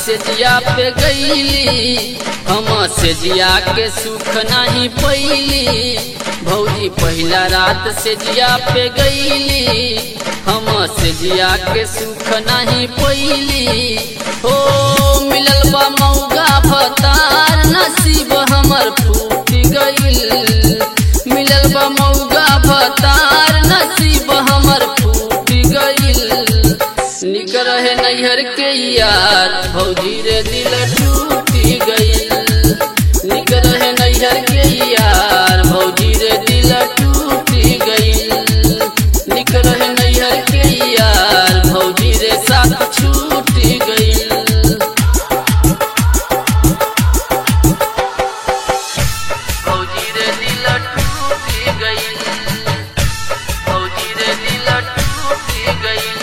से जिया पे गईली हम से जिया के सुख नहीं पैली भौजी पहिला रात से जिया पे गईली हम से जिया के सुख नहीं पैली हो मिलल बा मौगा भतार नसीब हमर फूट गईल मिलल बा मौगा भतार नसीब हमर फूट गईल निक रहे नैहर के यार भौजी रे दिल टूट गईल निक रहे नैहर के यार भौजी रे दिल टूट गईल निक रहे नैहर के यार भौजी रे साथ छूट गईल भौजी रे दिल टूट गईल भौजी रे दिल टूट गईल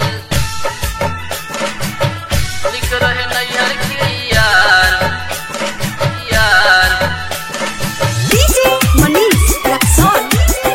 लिख रहे नैहर के यार यार DJ Manish Raxon.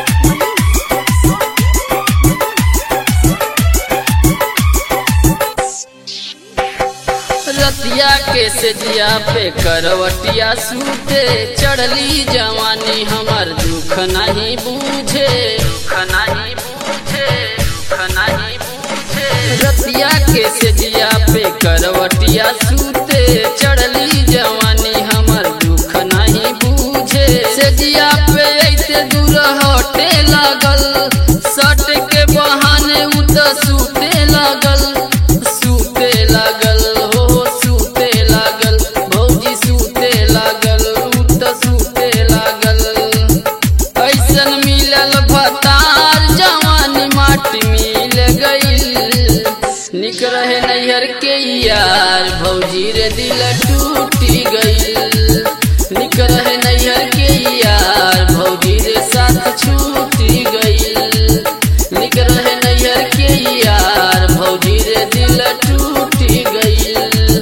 रतिया के सेजिया पे करवटिया सूते चढ़ली जवानी हमर दुख नहीं बूझे दुख नहीं बूझे दुख नहीं बूझे रतिया के सेजिया पे करवटिया सूते चढ़ली जवानी हमर दुख नहीं बूझे सेजिया पे ऐसे दूर हटे लागल सट के बहाने उत सूते लागल सूते लागल हो सूते लागल भौजी सूते लागल उत सूते लागल ऐसन मिलल भतार जवानी माटी मिल गईल निक रहे नैहर के यार भौजी रे दिल टूट गईल निक रहे नैहर के यार भौजी रे साथ छूट गईल निक रहे नैहर के यार भौजी रे दिल टूट गईल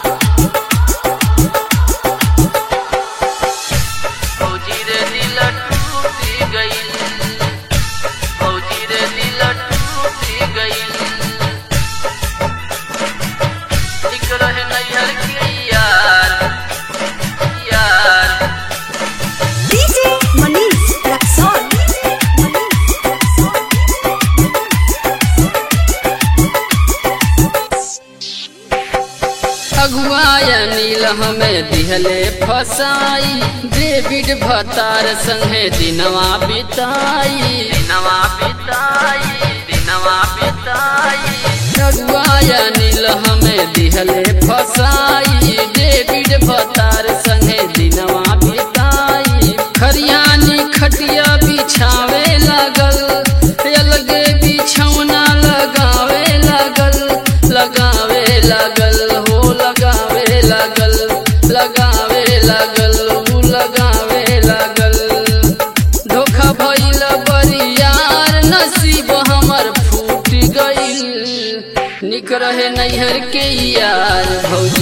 भौजी रे दिल टूट गईल भौजी रे दिल टूट गईल लिख रहे नैहर के यार यार DJ Manish Raxon. अगुआया नील हमें दिहले फसाई डेविड भतार संगे दिनवा बिताई दिनवा बिताई दिनवा बिताई अगुआया नील हमें दिहले फसाई डेविड भतार संगे दिनवा बिताई खरियानी खटिया बिछावे लागल अलगे बिछौना लगावे लागल लगावे लागल हो लगावे लागल लगावे लागल ऊ लगावे लागल धोखा भइल बरियार नसीब हमर फूट गईल निक रहे नैहर के यार भौजी